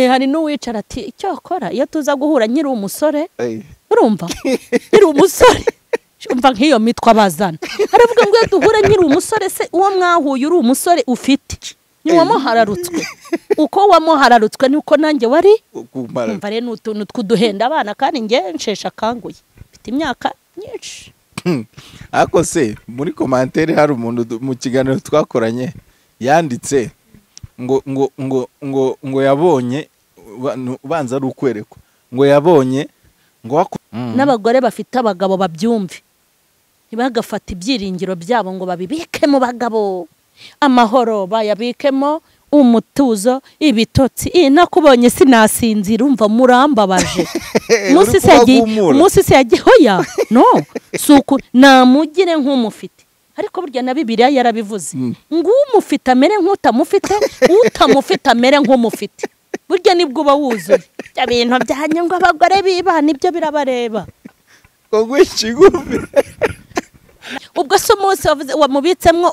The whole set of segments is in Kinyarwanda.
hari n'uwicara ati icyo wakora iyo tuza guhura nyiri umusore urumva nyiri umusore umva nk'iyo mitwa bazana aravuga ngo iyo duhura nyiri umusore se uwo mwahuye uri umusore ufite ni wamuhararutswe uko wamuhararutswe ni uko nanjye wari umva rero ni utuntu tw'uduhenda abana kandi nge nshesha akanguye mfite imyaka myinshi ariko se muri komantere hari umuntu mu kiganiro twakoranye yanditse ngo ngo ngo ngo ngo yabonye ubanza ari ukwerekwa ngo yabonye ngo n'abagore bafite abagabo babyumve ntibagafate ibyiringiro byabo ngo babibike mu bagabo amahoro bayabikemo umutuzo ibitotsi iyi nakubonye sinasinzira umva murambabaje umunsi se yagiye hoya no suku namugire nk'umufite ariko burya na bibiriya yarabivuze ngo umufite amere nk'utamufite utamufite amere nk'umufite burya nibwo uba wuzuye ibyo bintu byanyungwa abagore bibana ibyo birabareba ngo ngwishe igufi ubwo se umunsi wamubitsemo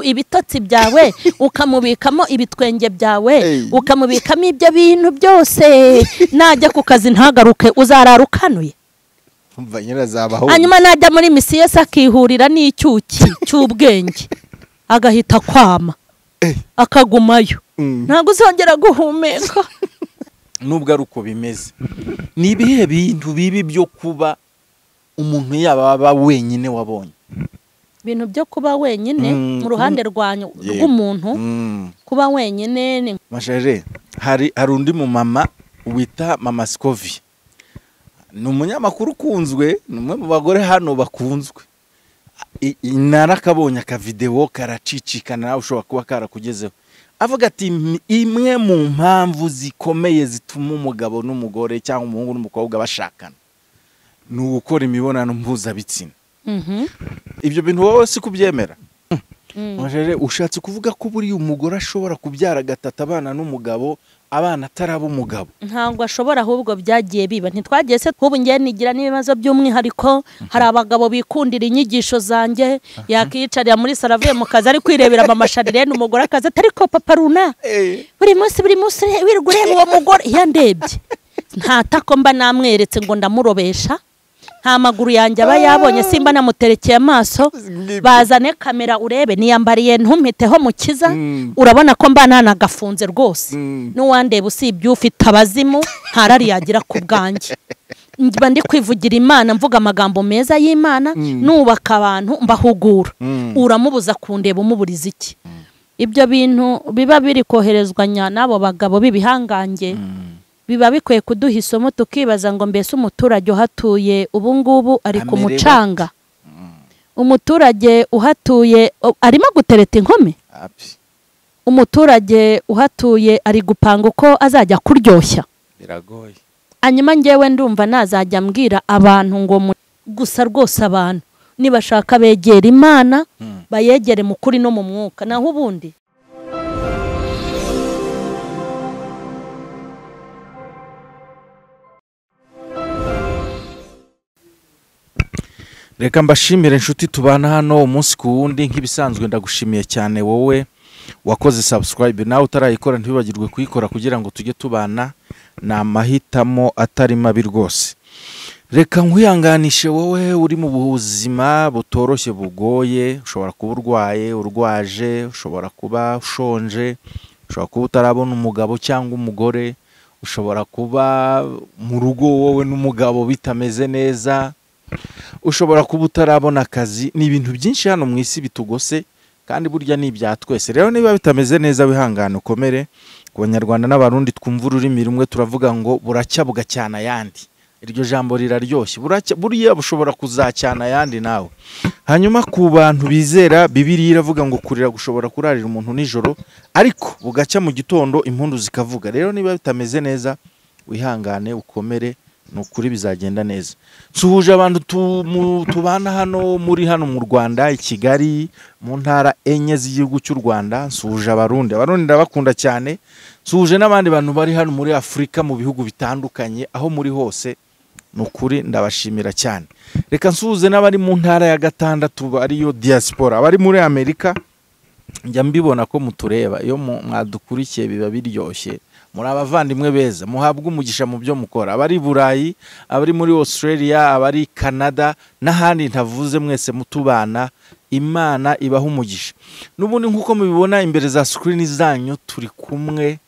ibitotsi byawe ukamubikamo ibitwenge byawe ukamubikamo ibyo bintu byose najya ku kazi ntagaruke uzarara ukanuye hanyuma najya muri misiyo se akihurira n'icyuki cy'ubwenge agahita kwama akagumayo ntabwo uzongera guhumeka nubwo ari uko bimeze ni ibihe bintu bibi byo kuba umuntu yaba aba wenyine wabonye ibintu byo kuba wenyine mu ruhande rw'umuntu kuba wenyine ni mashaje hari undi mumama wita mama sikovi ni umunyamakuru ukunzwe ni umwe mu bagore hano bakunzwe narakabonye akavidewo karacicikana nawe ushobora kuba karakugezeho avuga ati imwe mu mpamvu zikomeye zituma umugabo n'umugore cyangwa umuhungu n'umukobwa bashakana ni ugukora imibonano mpuzabitsina ibyo bintu wowe si kubyemera ushatse kuvuga ko buriya umugore ashobora kubyara gatatu abana n'umugabo abana ataraba umugabo ntabwo ashobora ahubwo byagiye biba ntitwagiye se tw'ubu ngiye nigira n'ibibazo by'umwihariko hari abagabo bikundira inyigisho zanjye yakiyicarira muri saro avuye mu kazi ari kwirebera amamashanyarazi umugore akazi atari ko papa runa buri munsi buri munsi wirirwa ureba uwo mugore iyo ndebye nta tako mba namweretse ngo ndamurobesha nta maguru yanjye aba yabonye simba namuterekeye amaso bazane kamera urebe niyambariye ntumpiteho mukiza urabona ko mba ntanagafunze rwose n'uwandeba usibye ufite abazimu ntarari yagira ku bwanjye mba ndi kwivugira imana mvuga amagambo meza y'imana nubaka abantu mbahugura uramubuza kundeba umuburiza iki ibyo bintu biba biri koherezwa n'abo bagabo b'ibihangange biba bikwiye kuduha isomo tukibaza ngo mbese umuturage uhatuye ubu ngubu ari ku mucanga umuturage uhatuye arimo gutereta inkumi umuturage uhatuye ari gupanga uko azajya kuryoshya hanyuma ngewe ndumva nazajya mbwira abantu ngo gusa rwose abantu nibashaka begera imana bayegere mu kuri no mu mwuka naho ubundi reka mbashimire inshuti tubana hano umunsi ku wundi nk'ibisanzwe ndagushimiye cyane wowe wakoze sabusikarayibe nawe utarayikora ntibibagirwe kuyikora kugira ngo tujye tubana ni amahitamo atari mabi rwose reka nkuyanganishe wowe uri mu buzima butoroshye bugoye ushobora kuba urwaye urwaje ushobora kuba ushonje ushobora kuba utarabona umugabo cyangwa umugore ushobora kuba mu rugo wowe n'umugabo bitameze neza ushobora kuba utarabona akazi ni ibintu byinshi hano mu isi bitugose kandi burya ni ibya twese rero niba bitameze neza wihangane ukomere ku banyarwanda n'abarundi twumva ururimi rumwe turavuga ngo buracya bugacyana ayandi iryo jambo riraryoshye buriya bushobora kuzacyana ayandi nawe hanyuma ku bantu bizera bibiri iravuga ngo kurira gushobora kurarira umuntu nijoro ariko bugacya mu gitondo impundu zikavuga rero niba bitameze neza wihangane ukomere ni ukuri bizagenda neza suhuje abantu tubana hano muri hano mu rwanda i kigali mu ntara enye z'igihugu cy'u rwanda nsuhuje abarundi abarundi ndabakunda cyane nsuhuje n'abandi bantu bari hano muri afurika mu bihugu bitandukanye aho muri hose ni ukuri ndabashimira cyane reka nsuhuze n'abari mu ntara ya gatandatu ariyo diaspora abari muri amerika njya mbibona ko mutureba iyo mwadukurikiye biba biryoshye muri abavandimwe beza muhabwe umugisha mu byo mukora abari i burayi abari muri australia abari canada n'ahandi ntavuze mwese mutubana imana ibaha umugisha n'ubundi nk'uko mubibona imbere za sikirini zanyu turi kumwe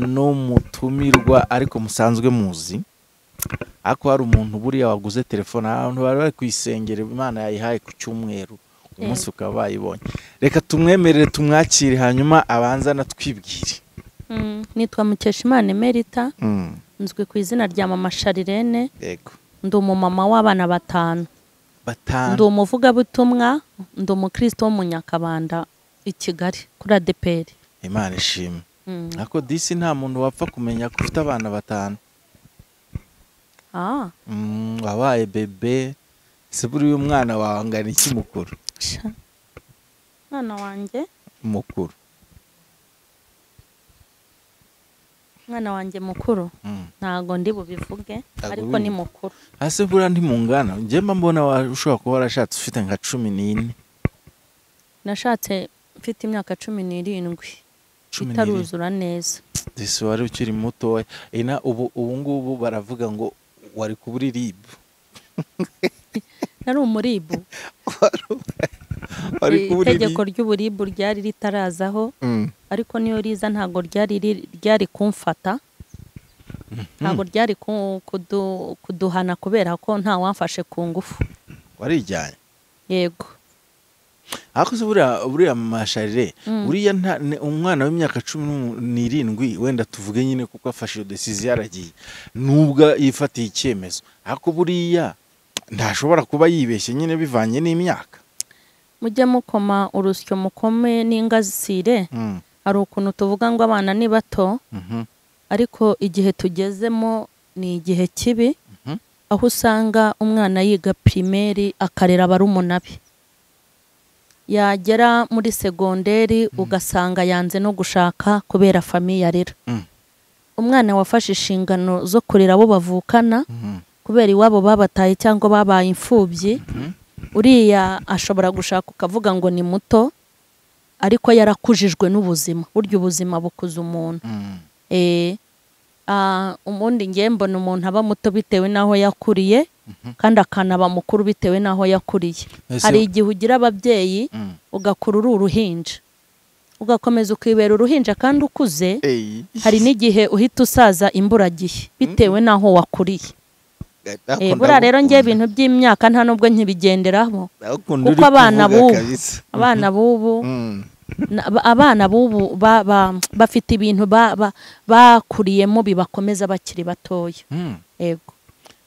n'umutumirwa ariko musanzwe muzi ariko hari umuntu buriya waguze telefone ahantu bari bari kuyisengera imana yayihaye ku cyumweru umunsi ukaba bayibonye reka tumwemerere tumwakire hanyuma abanza anatwibwire nitwa mukeshimana emerita nzwi ku izina rya mama sharirene yego ndi umumama w'abana batanu ndi batanu umuvugabutumwa ndi umukristo w'umunyakabanda i kigali kuri adeperi imana ishimwe Mm. ariko disi nta muntu wapfa kumenya ko ufite abana batanu Ah, Mm, wabaye bebe se buriya umwana wawe angana iki mukuru sha. mwana wanjye mukuru mwana wanjye mukuru Mm. ntago ndi bubivuge Ntago ariko buri- ni mukuru hasi buriya ntimungana njyemba mbona wa- ushobora kuba warashatse ufite nka cumi n'ine nashatse mfite imyaka cumi n'irindwi cumi n'irindwi itaruzura neza disi wari ukiri mutoya ina ubu ubu ngubu baravuga ngo wari kubura iribu nari umuribu wari kubura itegeko iribu ry'uburibu ryari ritarazaho Mm. ariko niyo riza ntabwo ryari riri- ryari kumfata ntabwo ryari ku- kudu- kuduhana kubera ko nta wamfashe ku ngufu warijyanye yego ariko se buriya buriya masharire Mm. buriya nta- ni umwana w'imyaka cumi n'umu- n'irindwi wenda tuvuge nyine kuko afashe iyo desiziyo yaragiye nubwo yifatiye icyemezo ariko buriya ntashobora kuba yibeshye nyine bivanye n'imyaka mujye mukoma urusyo mukome n'ingasire Mm, hari ukuntu tuvuga ngo abana ni bato mhm, ariko igihe tugezemo ni igihe kibi mhm. aho usanga umwana yiga pirimeri akarera barumuna be yagera muri segonderi ugasanga yanze no gushaka kubera famiye arera Mm. umwana wafashe inshingano zo kurera abo bavukana Mhm. kubera iwabo babataye cyangwa babaye imfubyi uriya ashobora gushaka ukavuga ngo ni muto ariko yarakujijwe n'ubuzima burya ubuzima bukuza umuntu Mm. Eh, ah, ubundi ngiye mbona umuntu aba muto bitewe n'aho yakuriye kandi akanaba mukuru bitewe n'aho yakuriye Ese- hari igihe ugira ababyeyi Mm. ugakura uri uruhinja ugakomeza ukibera uruhinja kandi ukuze Ey, hari n'igihe uhita usaza imburagihe bitewe n'aho wakuriye Eh, ariko buriya rero ngewe ndagukunda. ibintu by'imyaka nta n'ubwo nkibigenderaho Ndagukunda kuko uri abana b'ubu kuvuga kabisa. abana b'ubu Mm. Na- ba- abana b'ubu ba- ba- bafite ibintu ba- ba- bakuriyemo bibakomeza bakiri batoya Mm. yego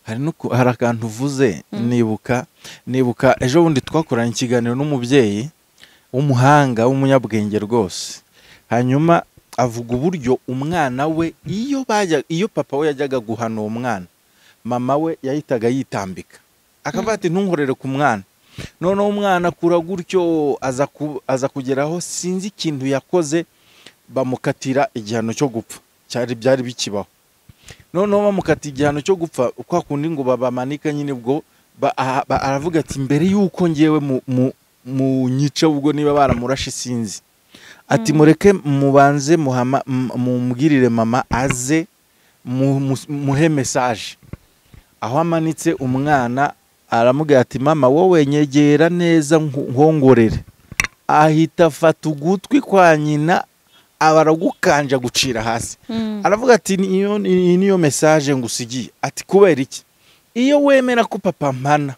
hari n'uku- hari akantu uvuze nibuka nibuka ejo bundi twakoranye ikiganiro n'umubyeyi w'umuhanga w'umunyabwenge rwose hanyuma avuga uburyo umwana we iyo bajya iyo papa we yajyaga guhana uwo mwana mama we yahitaga yitambika akavuga ati ntunkorere ku mwana noneho umwana akura gutyo aza ku- aza kugeraho sinzi ikintu yakoze bamukatira igihano cyo gupfa cyari byari bikibaho noneho bamukata igihano cyo gupfa kwa kundi ngo babamanika nyine ubwo ba- aha- ba- aravuga ati mbere y'uko ngewe mu- mu- munyice ubwo niba baramurashe sinzi ati mureke mubanze muhama- m- mumubwirire mama aze mu- mu- muhe mesaje aho amanitse umwana aramubwira ati mama wowe nyegera neza nku- nkongorere ahita afata ugutwi kwa nyina aba aragukanja gucira hasi aravuga ati niyo iyi niyo mesaje ngusigiye ati kubera iki iyo wemera ko papa mpana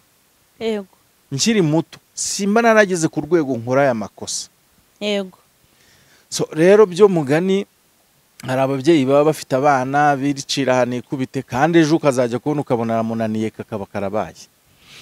yego nkiri muto simba narageze ku rwego nkora aya makosa yego so rero byo mugani hari ababyeyi baba bafite abana bicira ahantu ikubite kandi ejo ukazajya kubona ukabona aramunaniye kakaba karabaye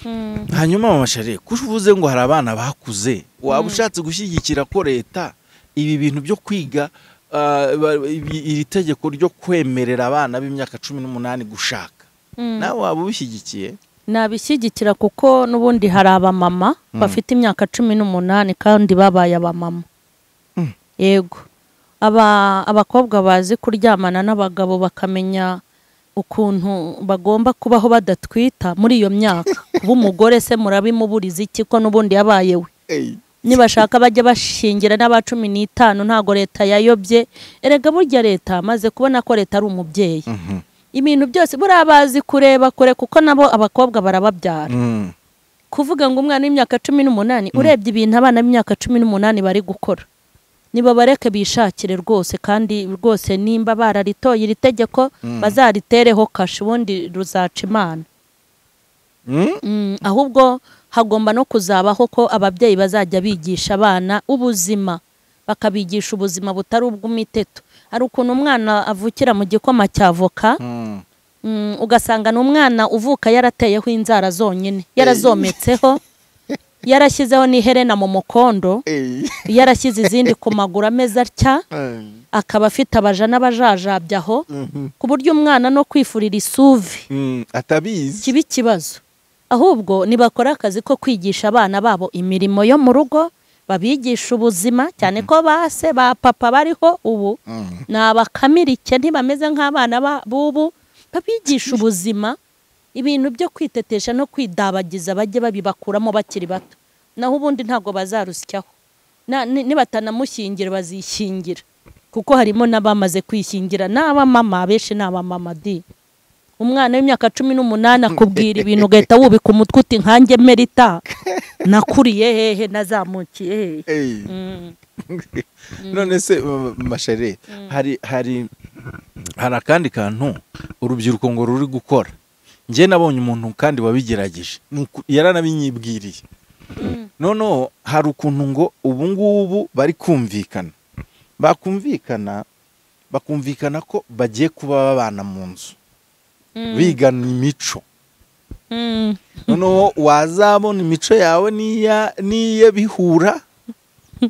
Mm, hanyuma mama shari ko uvuze ngo hari abana bakuze waba ushatse gushyigikira ko leta ibi bintu byo kwiga ah, ba- ibi- iri tegeko ryo kwemerera abana b'imyaka cumi n'umunani gushaka mm. nawe waba ubishyigikiye nabishyigikira kuko n'ubundi hari abamama bafite imyaka cumi n'umunani kandi babaye abamama Mm. yego aba abakobwa bazi kuryamana n'abagabo bakamenya ukuntu bagomba kubaho badatwita muri iyo myaka kuba umugore se murabimuburiza iki ko n'ubundi yabaye we nibashaka bajya bashingira n'aba cumi n'itanu ntabwo leta yayobye erega burya leta maze kubona ko leta ari umubyeyi Mhm. ibintu byose buriya bazi kureba kure kuko nabo abakobwa barababyara Mm. kuvuga ngo umwana w'imyaka cumi n'umunani urebye ibintu abana b'imyaka cumi n'umunani bari gukora niba bareke bishakire rwose kandi rwose nimba bararitoye iri tegeko bazaritereho kashi ubundi ruzaca imana Mm. Mm, ahubwo hagomba no kuzabaho ko ababyeyi bazajya bigisha abana ubuzima bakabigisha ubuzima butari ubw'imiteto hari ukuntu umwana avukira mu gikoma cya voka Mm. mm, ugasanga ni umwana uvuka yarateyeho inzara zonyine yarazometseho yarashyizeho n'iherena mu mukondo yarashyize izindi ku maguru ameze atya akaba afite abaja n'abajajabye aho ku buryo umwana no kwifurira isuvi Mm. atabizi kiba ikibazo ahubwo nibakora akazi ko kwigisha abana babo imirimo yo mu rugo babigisha ubuzima cyane ko ba se ba papa bariho ubu Mm. ni abakamirike ntibameze nk'abana ba- b'ubu babigisha ubuzima ibintu byo kwitetesha no kwidabagiza bajye babibakuramo bakiri bato naho ubundi ntabwo bazarusyaho Na- ni- nibatanamushyingira bazishyingira kuko harimo n'abamaze kwishyingira ni abamama abenshi ni abamama di umwana w'imyaka cumi n'umunani akubwira ibintu ugahita wubika umutwe uti nkanjye merita nakuriye hehe nazamukiye hehe Ey. Mm. none se uh, mashere hari hari hari akandi kantu urubyiruko ngo ruri gukora njye nabonye umuntu kandi wabigerageje Ni uku- yaranabinyibwiriye noneho hari ukuntu ngo ubu ngubu bari kumvikana bakumvikana bakumvikana ko bagiye kuba babana mu nzu Mm. bigana imico Mm. noneho wazabona imico yawe n'iya n'iye bihura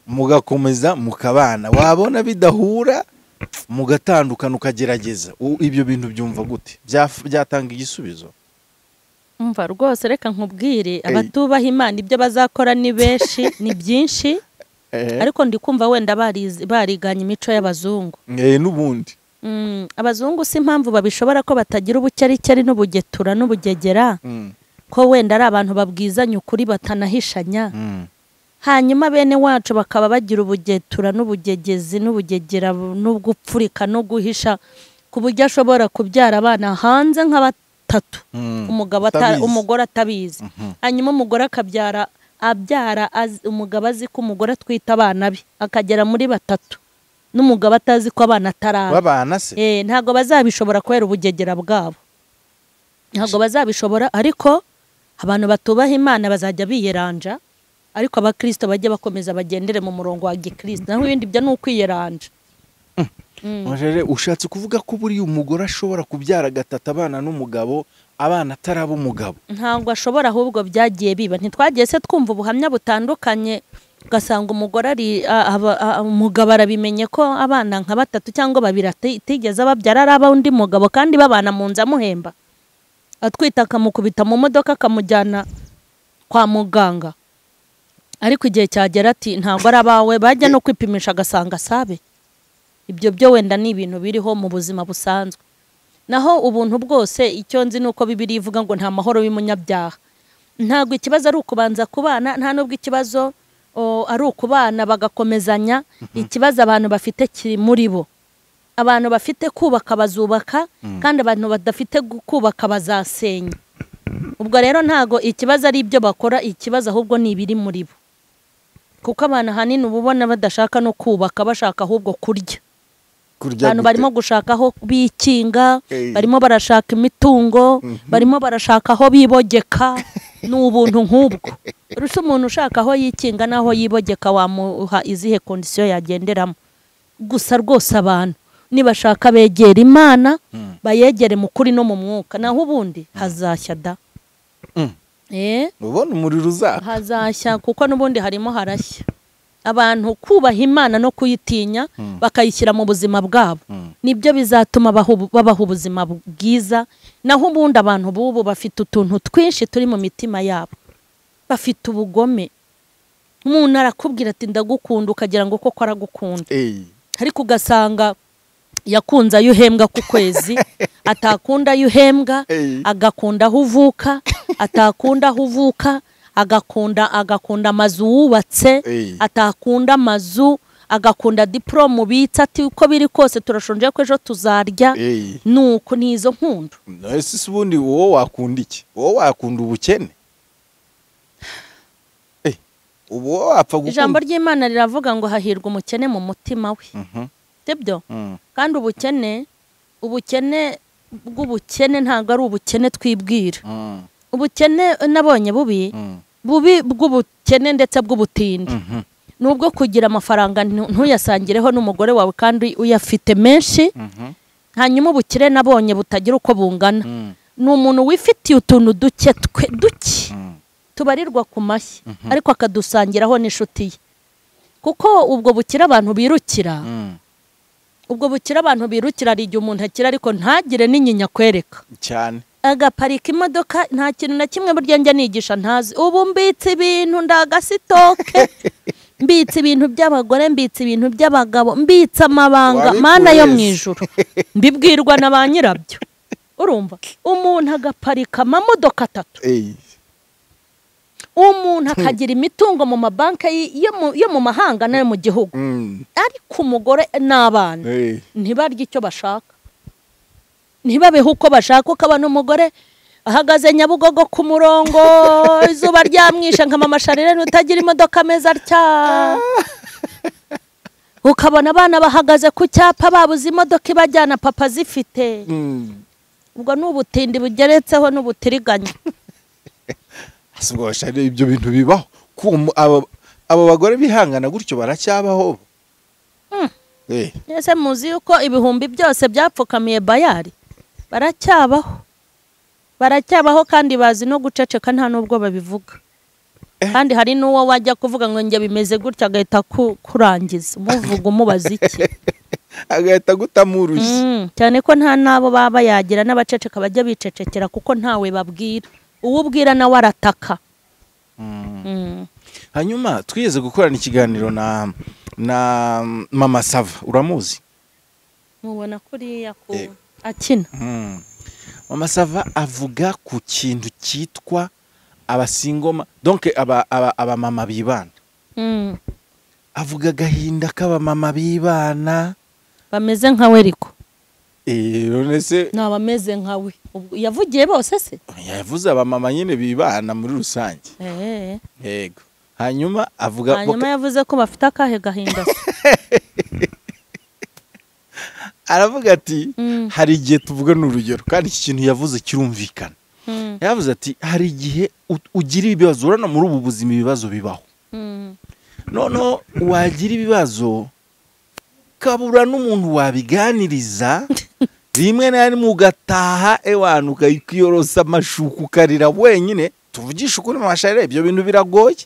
mugakomeza mukabana wabona bidahura mugatandukana ukagerageza U- ibyo bintu byumva gute Byaf- byatanga igisubizo umva rwose reka nkubwire abatubaha imana ibyo bazakora ni benshi ni byinshi ariko ndi kumva wenda barize- bariganye imico y'abazungu Eh, n'ubundi Mm, abazungu si impamvu babishobora ko batagira ubucyaricari n'ubugetura n'ubugegera Mm, ko wenda ari abantu babwizanya ukuri batanahishanya mm, hanyuma bene wacu bakaba bagira ubugetura n'ubugegezi n'ubugegera n'ugupfurika no guhisha ku buryo ashobora kubyara abana hanze nka batatu mm. umugabo ata- Utabizi. umugore atabizi Mhm. hanyuma umugore akabyara abyara azi- umugabo azi ko umugore atwite abana be akagera muri batatu n'umugabo atazi ko abana ataraba babana se Eh, ntabwo bazabishobora kubera ubugegera bwabo ntabwo bazabishobora ariko abantu batubaha imana bazajya biyeranja ariko abakristo bajye bakomeza bagendere mu murongo wa gikristo naho ibindi byo ni ukwiyeranja Mashere, ushatse kuvuga ko buriya umugore ashobora kubyara gatatu abana n'umugabo abana ataraba umugabo ntabwo ashobora ahubwo byagiye biba ntitwagiye se twumva ubuhamya butandukanye ugasanga umugore ari a- aba- a- umugabo arabimenye ko abana nka batatu cyangwa babiri ati- atigeze ababyara ari ab'undi mugabo kandi babana mu nzu amuhemba atwite akamukubita mu modoka akamujyana kwa muganga ariko igihe cyagera ati ntabwo ari abawe bajya no kwipimisha agasanga asabe ibyo byo wenda ni ibintu biriho mu buzima busanzwe naho ubuntu bwose icyo nzi ni uko bibiri ivuga ngo nta mahoro y'umunyabyaha ntabwo ikibazo ari ukubanza kubana nta n'ubwo ikibazo o, ari ukubana bagakomezanya ikibazo abantu bafite kiri muri bo abantu bafite kubaka bazubaka kandi abantu badafite gu- kubaka bazasenya ubwo rero ntabwo ikibazo ari ibyo bakora ikibazo ahubwo ni ibiri muri bo kuko abantu ahanini uba ubona badashaka no kubaka bashaka ahubwo kurya kurya abantu gute? barimo gushaka aho bikinga Eh. barimo barashaka imitungo barimo barashaka aho bibogeka ni ubuntu nk'ubwo uretse umuntu ushaka aho yikinga n'aho yibogeka wamuha izihe kondisiyo yagenderamo gusa rwose abantu nibashaka begera imana bayegere mu kuri no mu mwuka naho ubundi hazashya da Mm. Eh? ubona umuriro uzaka hazashya kuko n'ubundi harimo harashya abantu kubaha imana no kuyitinya bakayishyira mu buzima bwabo nibyo bizatuma bahu- babaho ubuzima bwiza naho ubundi abantu b'ubu bafite utuntu twinshi turi mu mitima yabo bafite ubugome umuntu arakubwira ati ndagukunda ukagira ngo koko aragukunda Eh, ariko ugasanga yakunze ayo uhembwa ku kwezi atakunda ayo uhembwa Eh. agakunda aho uvuka atakunda aho uvuka agakunda agakunda amazu wubatse Ey. atakunda amazu agakunda diporomu bitse ati uko biri kose turashonje ko ejo tuzarya Ey. nuko ni izo nkunda ese se ubundi wowe wakunda iki wowe wakunda ubukene Eh, ubu wowe wapfa gukunda ijambo ry'imana riravuga ngo hahirwa umukene mu mutima we Mhm, sibyo mhm. kandi ubukene ubukene bw'ubukene ntabwo ari ubukene twibwira Mm, ubukene nabonye bubi mm, bubi bw'ubukene ndetse bw'ubutindi mhm, ni ubwo kugira amafaranga ntu- ntuyasangireho n'umugore wawe kandi uyafite menshi mhm, hanyuma ubukire nabonye butagira uko bungana mm, ni umuntu wifitiye utuntu duke twe duke mm. tubarirwa ku mashyi ariko akadusangiraho n'inshuti ye kuko ubwo bukire abantu birukira Mm. ubwo bukire abantu birukira hari igihe umuntu akira ariko ntagire n'inyinya kwereka cyane agaparika imodoka nta kintu na kimwe burya njya nigisha ntazi ubu mbitse ibintu ndagasitoke mbitse ibintu by'abagore mbitse ibintu by'abagabo mbitse amabanga Wabikuye mana yo mu wese. ijuru mbibwirwa na ba nyirabyo urumva umuntu agaparika amamodoka atatu Ey, umuntu akagira imitungo mu mabanki y- yo mu- yo mu mahanga n'ayo mu gihugu mm, ariko umugore n'abana ey, ntibarye icyo bashaka ntibabeho uko bashaka ukabona umugore ahagaze nyabugogo ku murongo izuba ryamwishe nka mama sharirene utagira imodoka meza atya ukabona abana bahagaze ku cyapa babuze imodoka ibajyana papa zifite mm. ubwo ni ubutindi bugeretseho n'ubutiriganya Ese ubwo bashari ibyo bintu bibaho Kuma- aba aba bagore bihangana gutyo baracyabaho Mm. Eh, Ese muzi yuko ibihumbi byose byapfukamiye bayari baracyabaho baracyabaho kandi bazi no guceceka nta n'ubwo babivuga Eh. kandi hari n'uwo wajya kuvuga ngo njye bimeze gutya agahita ku- kurangiza umuvuga umubaza iki agahita agutamurushya Mm, cyane ko nta n'abo baba yagira n'abaceceka bajya bicecekera kuko ntawe babwira uwo ubwira nawe arataka Mm. hanyuma twigeze gukorana ikiganiro na na mama sava uramuzi mubona kuriya ku Eh. akina Mm. mama sava avuga ku kintu cyitwa abasingoma donc aba aba abamama bibana Mm, avuga agahinda k'abamama bibana bameze nkawe ariko Eh, none se ni abameze nkawe Ubwo- yavugiye bose se yavuze abamama nyine bibana muri rusange Eh. yego hanyuma avuga hanyuma yavuze ko bafite akahe gahinda se aravuga ati Mm. hari igihe tuvuga ni urugero kandi iki kintu yavuze kirumvikana Mm, yavuze ati hari igihe u- ugira ibibazo urabona muri ubu buzima ibibazo bibaho mm, noneho wagira ibibazo kabura n'umuntu wabiganiriza rimwe na rimwe ugataha ewana ukayorosa amashuka ukarira wenyine tuvugishe ukuri mu masharire ibyo bintu biragoye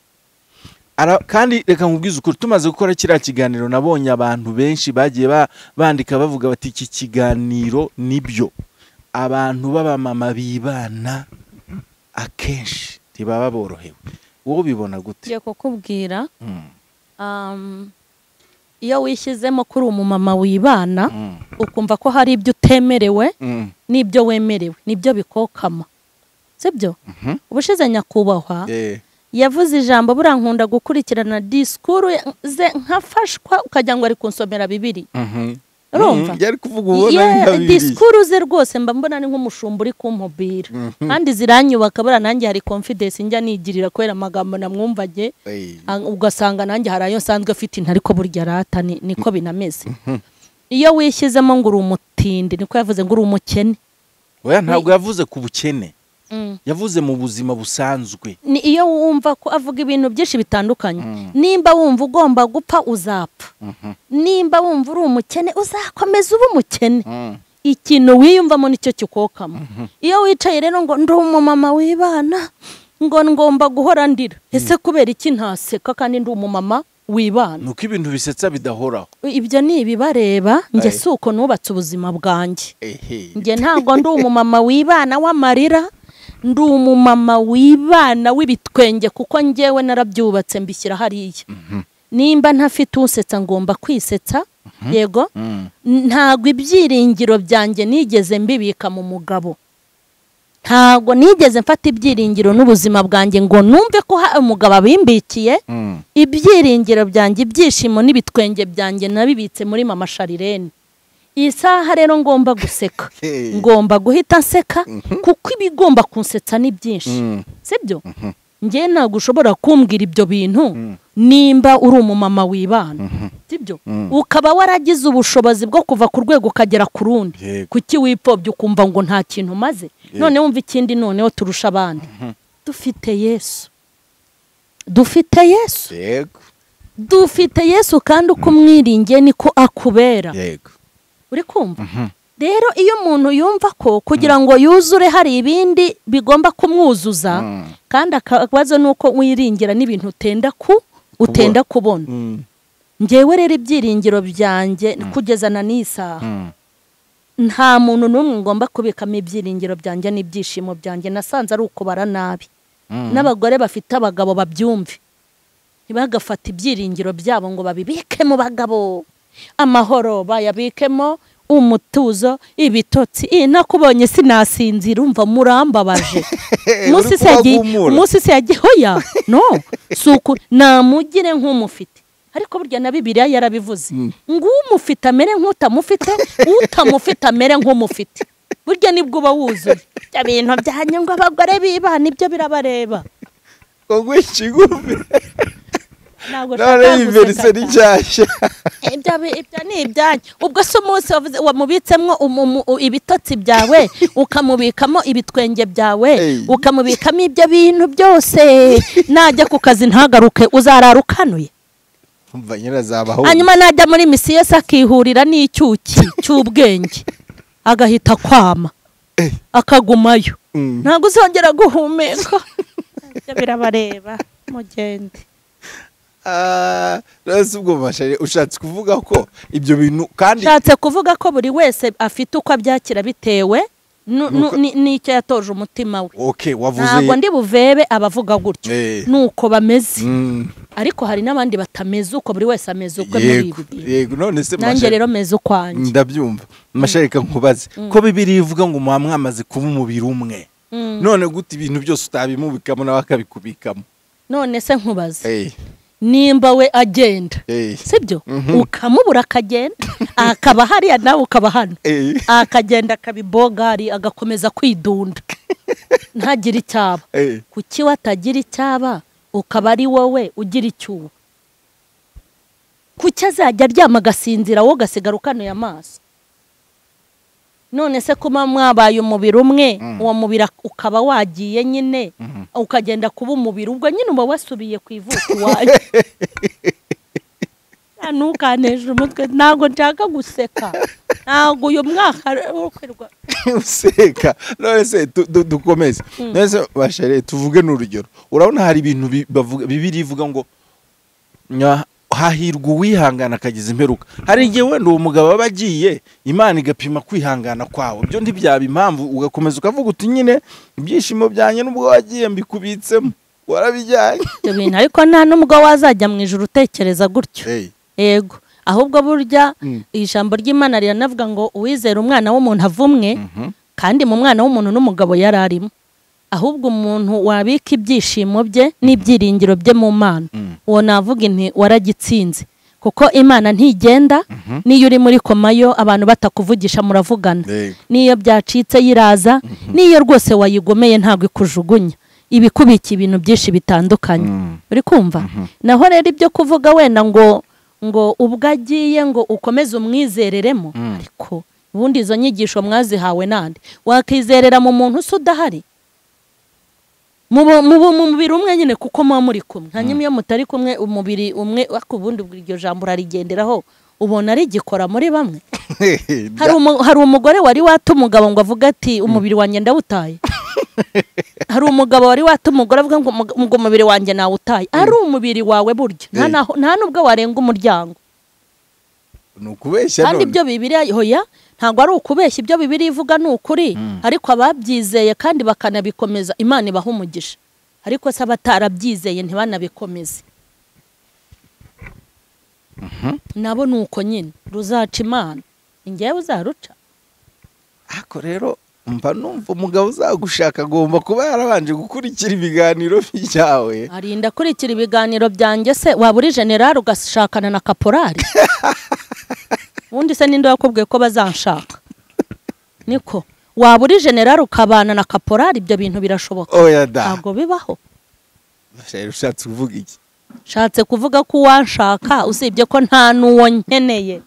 Ara- kandi reka nkubwize ukuri tumaze gukora kiriya kiganiro nabonye abantu benshi bagiye ba- bandika bavuga bati iki kiganiro nibyo abantu b'abamama bibana akenshi ntibaba borohewe wowe ubibona gute ngiye kukubwira Mm, um, iyo wishyizemo kuri umumama wibana mm, ukumva ko hari ibyo utemerewe mm, n'ibyo wemerewe nibyo bikokama sibyo mhm, ubushize nyakubahwa eh, yavuze ijambo buriya nkunda gukurikirana disikuru ze nkafashwa ukagira ngo ari kunsomera bibiri mhm. Urumva? Mm, yari kuvuga ubona Ye, nka Bibiliya. disikuru ze rwose mba mbona ari nk'umushumba uri kumpubira Mhm. kandi ziranyubaka buriya nanjye hari confidence njya nigirira kubera amagambo namwumvage Eh, a- ugasanga nanjye hari ayo nsanzwe afite intu ariko burya rata ni- niko binameze iyo wishyizemo ngo uri umutindi niko yavuze ngo uri umukene oya ntabwo yavuze ku bukene Mm. yavuze mu buzima busanzwe ni iyo wumva ko avuga ibintu byinshi bitandukanye Mm. nimba wumva ugomba gupfa uzapfa Mhm, nimba wumva uri umukene uzakomeza ube umukene mm, ikintu wiyumvamo nicyo kikokamo iyo wicaye rero ngo ndi umumama wibana ngo ngomba guhora ndira ese kubera iki ntaseka kandi ndi umumama wibana nuko ibintu bisetsa bidahoraho ibyo ni ibibareba njye Aye. si uko nubatse ubuzima bwanjye ehe njye ntabwo ndi umumama wibana w'amarira ndi umumama wibana w'ibitwenge kuko njyewe narabyubatse mbishyira hariya nimba ntafite usetsa ngomba kwisetsa yego Mm. ntabwo ibyiringiro byanjye nigeze mbibika mu mugabo ntabwo nigeze mfata ibyiringiro n'ubuzima bwanjye ngo numve ko hari umugabo abimbikiye Mm. ibyiringiro byanjye ibyishimo n'ibitwenge byanjye nabibitse muri mama sharirene iyi saha rero ngomba guseka Hey. ngomba guhita nseka kuko ibigomba kunsetsa ni byinshi Mm. sibyo njye ntabwo ushobora kumbwira ibyo bintu nimba uri umumama wibana sibyo ukaba waragize ubushobozi bwo kuva ku rwego ukagera ku rundi Yego. kuki wipfobya ukumva ngo nta kintu umaze none wumva ikindi noneho turusha abandi dufite yesu dufite yesu yego dufite yesu kandi uko umwiringiye niko akubera yego uri kumva rero iyo umuntu yumva ko kugira ngo yuzure hari ibindi bigomba kumwuzuza kandi akabazo ni uko wiringira n'ibintu utenda ku utenda kubona ngewe rero ibyiringiro byanjye kugeza na n'iyi saha Mm. nta muntu n'umwe ngomba kubikamo ibyiringiro byanjye n'ibyishimo byanjye nasanze ari ukubara nabi n'abagore bafite abagabo babyumve ntibagafate ibyiringiro byabo ngo babibike mu bagabo amahoro bayabikemo umutuzo ibitotsi iyi nakubonye sinasinzira umva murambabaje uri umunsi se yagiye kubagumura. umunsi se yagiye hoya no si uku namugire nk'umufite ariko burya na bibiliya yarabivuze ngo umufite amere nk'utamufite utamufite amere nk'umufite burya nibwo uba wuzuye ibyo bintu byanyu ngo abagore bibana ibyo birabareba ngo gwica igumbi ntabwo none ushaka y'iverise guseka cyane. n'inshyashya ibyo bi- ibyo ni ibyanyu ubwo se umunsi wavuze- wamubitsemo umu- mu- u- ibitotsi byawe ukamubikamo ibitwenge byawe Ey. ukamubikamo ibyo bintu byose najya ku kazi ntagaruke uzarara ukanuye umva nyirazabaho hanyuma najya muri misi yose akihurira n'icyuki cy'ubwenge agahita kwama Eh. akagumayo Mm. ntabwo uzongera guhumeka Ibyo birabareba mugende Ah, none si ubwo mashari ushatse kuvuga ko ibyo bintu kandi nshatse kuvuga ko buri wese afite uko abyakira bitewe nu- nu- Nuko- ni- n'icyo yatoje umutima we okay wavuze ntabwo ndi buvebe abavuga gutyo Eh. nuko bameze Mm. ariko hari n'abandi batameze uko buri wese ameze ukwe muri yego ibi bintu. yego none se nanjye mashari rero meze ukwanjye ndabyumva mashari reka nkubaze ko bibiri ivuga ngo muba mwamaze kuba umubiri umwe Mm. none gute ibintu byose utabimubikamo nawe akabikubikamo none se nkubaze Eh, nimba we agenda eh, sibyo ukamubura akagenda akaba hariya nawe ukaba hano eh, akagenda akabibogari agakomeza kwidunda ntagire icyaba eh. kuki watagira icyaba ukaba ari wowe ugira icyuho kuki azajya aryama agasinzira wowe ugasigara ukanuye amaso none se kuba mwabaye umubiri umwe uwo mubiri ak- ukaba wagiye nyine ukagenda kuba umubiri ubwo nyine uba wasubiye ku ivuko iwawe nta ntukaneshe umutwe ntabwo nshaka guseka ntabwo uyu mwaka ukwirwa useka none se tu- du- dukomeze none se bashere tuvuge n'urugero urabona hari ibintu bi- bavuga- bibiri ivuga ngo nya- hahirwa uwihangana akagize imperuka hari igihe wenda uwo mugabo aba agiye imana igapima kwihangana kwawe ibyo ntibyaba impamvu ugakomeza ukavuga uti nyine ibyishimo byanjye n'ubwo wagiye mbikubitsemo warabijyanye ibyo bintu ariko nta n'ubwo wazajya mu ijoro utekereza gutyo Hey, yego ahubwo burya Mm. ijambo ry'imana riranavuga ngo uwizera umwana w'umuntu avumwe kandi mu mwana w'umuntu n'umugabo yari arimo ahubwo umuntu wabika ibyishimo bye n'ibyiringiro bye mu mana Mm. uwo navuga inti waragitsinze kuko imana ntigenda n'iyo uri muri koma yo abantu batakuvugisha muravugana Yego. n'iyo byacitse yiraza n'iyo rwose wayigomeye ntabwo ikujugunya iba ikubikiye ibintu byinshi bitandukanye Mm. uri kumva naho rero ibyo kuvuga wenda ngo ngo ubwo agiye ngo ukomeze umwizereremo ariko ubundi izo nyigisho mwazihawe nande wakizerera mu muntu usa udahari muba muba mu mubiri umwe nyine kuko muba muri kumwe hanyuma iyo mutari kumwe umubiri umwe ariko ubundi iryo jambo urarigenderaho ubona rigikora muri bamwe hari umu- hari umugore wari wata umugabo ngo avuge ati umubiri wanjye ndawutaye hari umugabo wari wata umugore avuga ngo "Umug- ngo umubiri wanjye nawutaye ari umubiri wawe buryo nta Eh. naho- nta n'ubwo warenga umuryango ni ukubeshya kandi none ibyo bibiriya hoya ntabwo ari ukubeshya ibyo bibiriya ivuga ni ukuri ariko ababyizeye kandi bakanabikomeza imana ibaha umugisha ariko se abatarabyizeye ntibanabikomeze nabo ni uko nyine ruzaca imana ingewe uzaruca ariko rero mba numva umugabo uzagushaka agomba kuba yarabanje gukurikira ibiganiro byawe arinda akurikira ibiganiro byanjye se waba uri generari ugashakana na kaporari ubundi se ninde wakubwiye ko bazanshaka niko waba uri generari ukabana na kaporari ibyo bintu birashoboka oya da ntabwo bibaho Sheri, ushatse kuvuga iki nshatse kuvuga ko uwanshaka usibye ko nta n'uwo nkeneye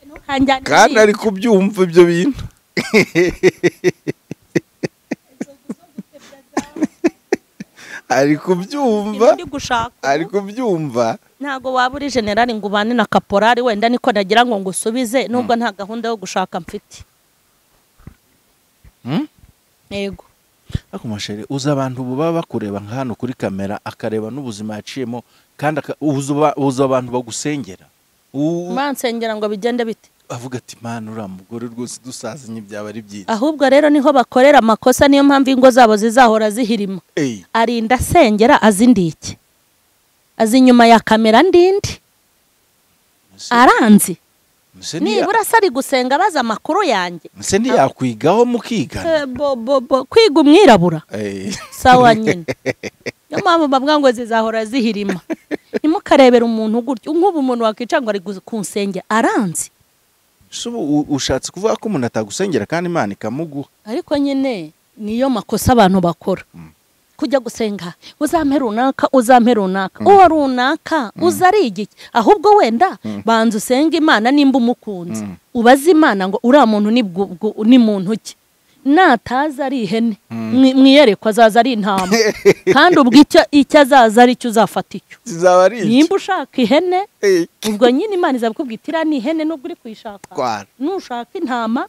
Ntukanjyane kandi niba. ari kubyumva ibyo bintu ari kubyumva Ndi gushaka ari kubyumva ntabwo waba uri generari ngo ubane na kaporari wenda niko nagira ngo ngusubize nubwo nta gahunda yo gushaka mfite Hmm? yego ariko masheri uzi abantu ubu baba bakureba nka hano kuri kamera akareba n'ubuzima yaciyemo kandi aka- uzi uba- uzi abantu bagusengera U- bansengera ngo bigende bite avuga ati mana uriya mugore rwose dusazanye byaba ari byiza ahubwo rero niho bakorera amakosa niyo mpamvu ingo zabo zizahora zihirima eyi arinda asengera azi ndi iki azi inyuma ya kamera ndindi mbese- aranzi mbese ntiya- nibura se ari gusenga abaza amakuru yanjye mbese ntiyakwigaho mukigana Eh, bo- bo- bo, kwiga umwirabura Eyi. sawa nyine niyo mpamvu bavuga ngo zizahora zihirima ntimukarebere umuntu gutyo nk'ubu umuntu wakwica ngo ari gu- ku nsenge aranzi Ese ubu u- ushatse kuvuga ko umuntu atagusengera kandi imana ikamuguha ariko nyine niyo makosa abantu bakora kujya gusenga uzampe runaka uzampe runaka uwo runaka uza ari igiki ahubwo wenda banza usenge imana nimba umukunzi ubaze imana ngo uriya muntu ni bwu- bwu- ni muntu ki nataza ari ihene mwi- mwiyerekwa azaza ari intama kandi ubwo icyo- icyo azaza ari cyo uzafata icyo kizaba ari iki nimba ushaka ihene Eyi, ubwo nyine imana izabikubwira iti iriya ni ihene nubwo uri kuyishaka kwara nushaka intama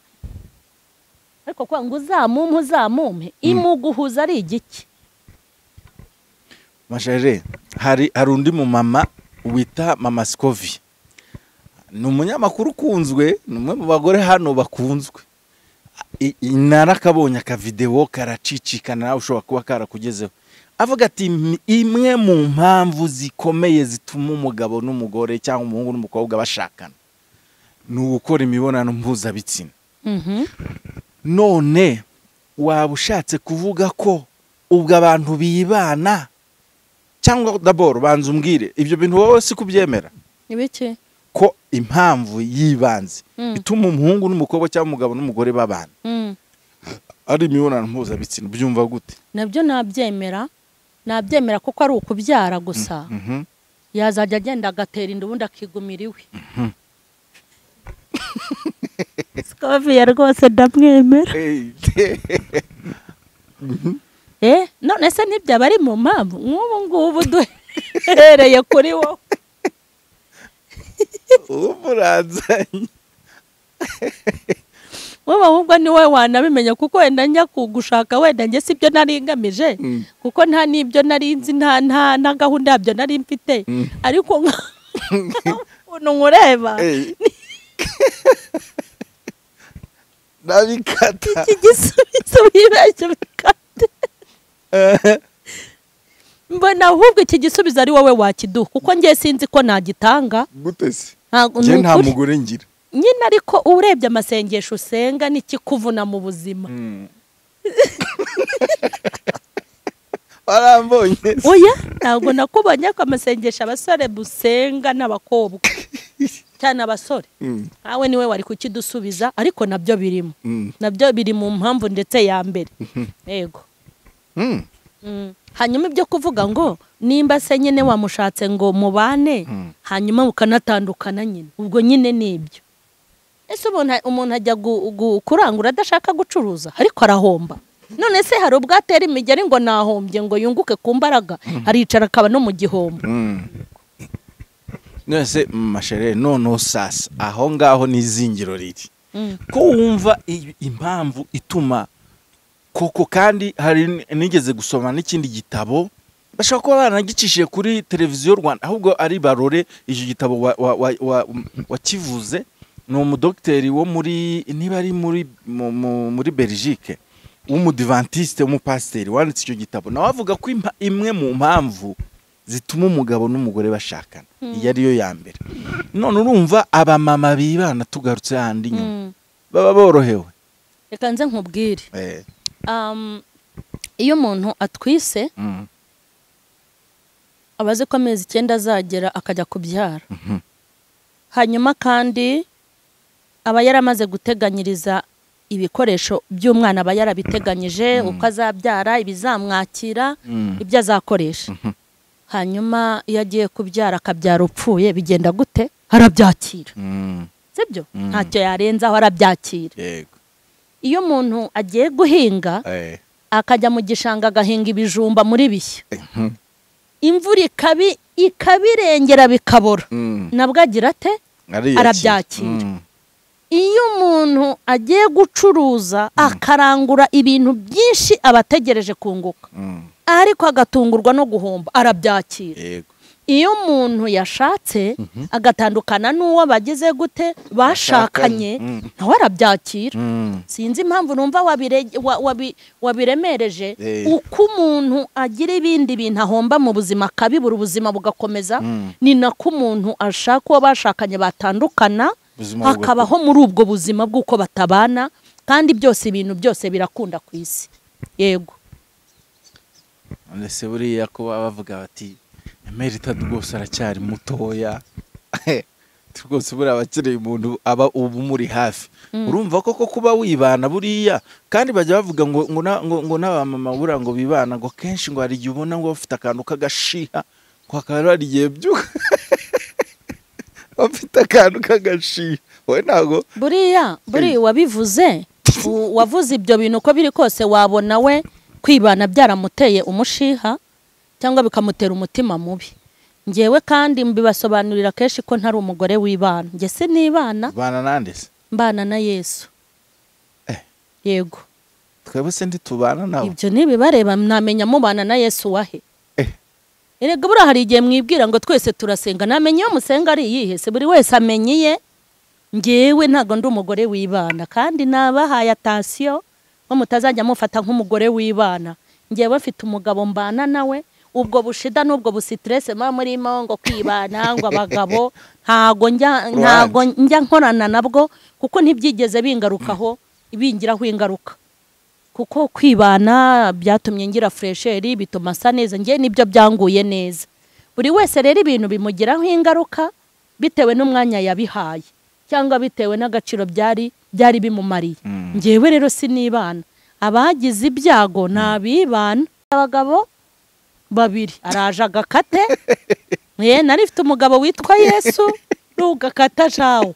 ariko kuvuga ngo uzamumpe uzamumpe imuguhuza ari igiki masheri hari hari undi mumama wita mama sikovi ni umunyamakuru ukunzwe ni umwe mu bagore hano bakunzwe I- i- narakabonye akavidewo karacicikana nawe ushobora kuba karakugezeho avuga ati "Im- imwe mu mpamvu zikomeye zituma umugabo n'umugore cyangwa umuhungu n'umukobwa bashakana ni ugukora imibonano mpuzabitsina none waba ushatse kuvuga ko ubwo abantu bibana cyangwa daboro banza umbwire ibyo bintu wowe si kubyemera ibiki ko impamvu y'ibanze Mm. ituma umuhungu n'umukobwa cyangwa umugabo n'umugore babana ari imibonano mpuzabitsina byumva gute nabyo nabyemera nabyemera kuko ari ukubyara gusa Mhm. yazajya agenda agatera inda ubundi akigumira iwe sikoviye rwose ndamwemera eh none se ntibyaba ari mu mpamvu nk'ubu ngubu duhereye kuri wowe ubu uranzanye wowe ahubwo ni wowe wanabimenya kuko wenda njya kugushaka wenda njye si byo nari ngamije Mm. kuko nta n'ibyo nari nzi nta nta nta gahunda yabyo nari mfite Mm. ariko nka- ukuntu nkureba Eh. nabikata iki gisubizo wibeshye bikate mbona ahubwo iki gisubizo ari wowe wakiduha kuko njye sinzi ko nagitanga gute se ntabwo njye ni nta ukuri. mugore ngira nyine ariko urebye amasengesho usenga n'ikikuvuna mu buzima warambonye se oya ntabwo nakubonye ko amasengesho abasore busenga n'abakobwa cyane abasore Mm, nawe niwe wari kukidusubiza ariko nabyo birimo mm, nabyo biri mu mpamvu ndetse ya mbere yego mm. Mm. hanyuma ibyo kuvuga ngo nimba se nyine wamushatse ngo mubane Mm. hanyuma mukanatandukana nyine ubwo nyine ni ibyo ese umuntu umuntu ajya gu- gu- kurangura adashaka gucuruza ariko arahomba none se hari ubwo atera imigeri ngo nahombye ngo yunguke ku mbaraga aricara akaba no mu gihombo nonese mashere noneho sasa aho ngaho ni izingiro riri Mm. ko wumva i- impamvu ituma koko kandi hari n- nigeze gusoma n'ikindi gitabo bashobora kuba baranagicishije kuri televiziyo rwanda ahubwo ari barore icyo gitabo wa- wa- wa- wa- wakivuze ni umudogiteri wo muri niba ari muri mu- mu- muri belgique w'umudivantiste w'umupasiteri wanditse icyo gitabo nawe avuga ko impa- imwe mu mpamvu zituma umugabo n'umugore bashakana iyo ariyo ya mbere none urumva abamama bibana tugarutse hahandi inyuma Mm. baba borohewe reka nze nkubwire eh, Um, iyo umuntu atwise mm, aba azi ko amezi icyenda azagera akajya kubyara mhm, hanyuma kandi aba yaramaze guteganyiriza ibikoresho by'umwana aba yarabiteganyije uko azabyara ibizamwakira mm, ibyo azakoresha Mhm. hanyuma iyo agiye kubyara akabyara upfuye bigenda gute arabyakira mm, sibyo Mm. ntacyo yarenzaho arabyakira yego iyo umuntu agiye guhinga eh, akajya mu gishanga agahinga ibijumba muri bishya mhm, imvura ikabi ikabirengera bikabora mm, nabwo agira ate ariyakira. Arabyakira. Mm, iyo umuntu agiye gucuruza akarangura ibintu byinshi aba ategereje kunguka mm, ariko agatungurwa no guhomba arabyakira yego iyo umuntu yashatse agatandukana n'uwo bagize gute bashakanye Mm. nawe arabyakira Mm, sinzi impamvu numva wabire- wa- wabi- wabiremereje Eh. uko umuntu agira ibindi bintu ahomba mu buzima akabibura ubuzima bugakomeza Mm. ni nako umuntu ashaka uwo bashakanye batandukana Ubuzima hakabaho muri ubwo buzima bw'uko batabana kandi byose ibintu byose birakunda ku isi yego ndetse buriya ko baba bavuga bati emeritadi rwose aracyari mutoya rwose buriya abakeneye umuntu aba uba umuri hafi urumva koko kuba wibana buriya kandi bajya bavuga ngo ngo na- ngo- ngo n'abamama buriya ngo bibana ngo kenshi ngo hari igihe ubona ngo bafite akantu k'agashiha ngo hakaba hari igihe byuka bafite akantu k'agashiha wowe ntabwo buriya buri wabivuze u- wavuze ibyo bintu uko biri kose wabona we kwibana byaramuteye umushiha cyangwa bikamutera umutima mubi ngewe kandi mbibasobanurira kenshi ko ntari umugore w'ibana njye sinibana bana nande se mbana na yesu Eh. yego twebwe se ntitubana nawe ibyo nibibareba namenya mubana na yesu wahe Eh. erega buriya hari igihe mwibwira ngo twese turasenga namenya iyo musenga ari iyihe se buri wese amenya iye ngewe ntabwo ndi umugore w'ibana kandi nabahaye atasiyo ngo mutazajya mufata nk'umugore w'ibana ngewe mfite umugabo mbana nawe ubwo bushida n'ubwo busitirese muba murimo ngo kwibana ngo abagabo ntago njya Ruhande. ntago njya nkorana nabwo kuko ntibyigeze bingarukaho bingiraho ingaruka kuko kwibana byatumye ngira furesheri bituma asa neza ngewe nibyo byanguye neza buri wese rero ibintu bimugiraho ingaruka bitewe n'umwanya yabihaye cyangwa bitewe n'agaciro byari byari bimumariye Mm. ngewe rero sinibana abagize ibyago ni abibana abagabo babiri araje agakate ye nari mfite umugabo witwa yesu n'ugakata jawo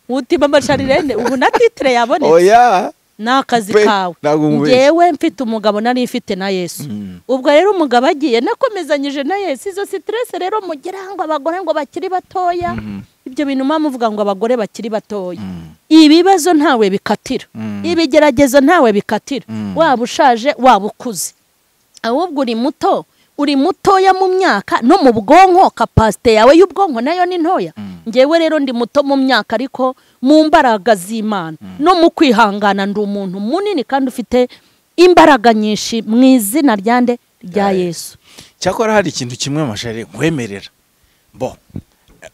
utima amasharirende ubu na titire yabonetse oya ni akazi Pe, kawe ntabwo nkubeshya. ngewe mfite umugabo nari mfite na yesu Mm. ubwo rero umugabo agiye nakomezanyije na yesu izo sitirese rero mugira ngo abagore ngo bakiri batoya Mhm. ibyo bintu muba muvuga ngo abagore bakiri batoya Mm. ibibazo ntawe bikatira Mm. ibigeragezo ntawe bikatira Mm. waba ushaje waba ukuze ahubwo uri muto uri mutoya mu myaka no mu bwonko kapasite yawe y'ubwonko nayo ni ntoya ngewe rero ndi muto mu myaka ariko mu mbaraga z'imana no mu kwihangana ndi umuntu munini kandi ufite imbaraga nyinshi mu izina rya nde rya Rya Yesu. yesu cyakora hari ikintu kimwe amashari nkwemerera bo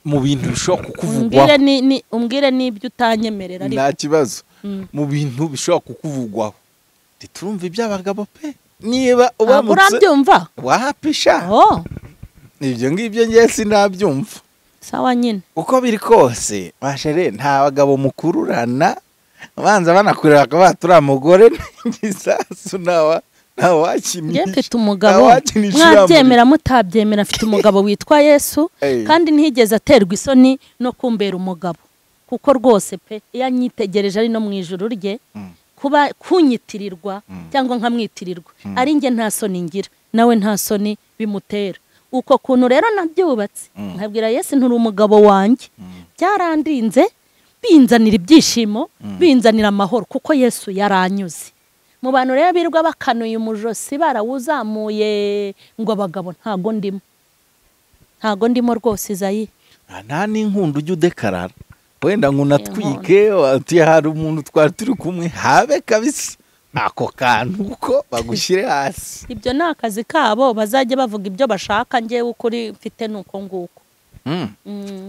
mu bintu bishobora umbwire kukuvugwaho ni ni- umbwire n'ibyo utanyemerera ariko nta kibazo Mm. mu bintu bishobora kukuvugwaho ntiturumve iby'abagabo pe niba Ntabwo ubamutse urabyumva wahapisha oh ibyo ngibyo ngewe sinabyumva sawa nyine uko biri kose mashere nta bagabo mukururana abanza banakurira bakaba baturiya mugore n'igisasu ntawa njye ntawakinisha mfite umugabo ntawakinisha mwabyemera mutabyemera mfite umugabo witwa yesu Ey. kandi ntiyigeze aterwa isoni no kumbera umugabo kuko rwose pe iyo anyitegereje ari no mu ijuru rye Mm. kuba kunyitirirwa cyangwa nkamwitirirwa ari njye nta soni ngira nawe nta soni bimutera uko kuntu rero nabyubatse Mm. nkabwira yesu nturi umugabo wanjye Mm. byarandinze binzanira ibyishimo binzanira amahoro kuko yesu yaranyuze mu bantu rero birwa bakanuye umujosi barawuzamuye ngo abagabo ntago ndimo ntago ndimo rwose izayi Nta- nta n'inkunda ujya udekarara wenda ngo unatwike wati hari umuntu twari turi kumwe habe kabisa ako kantu ko bagushyire hasi ibyo ni akazi kabo bazajya bavuga ibyo bashaka ngewe ukuri mfite ni uko nguko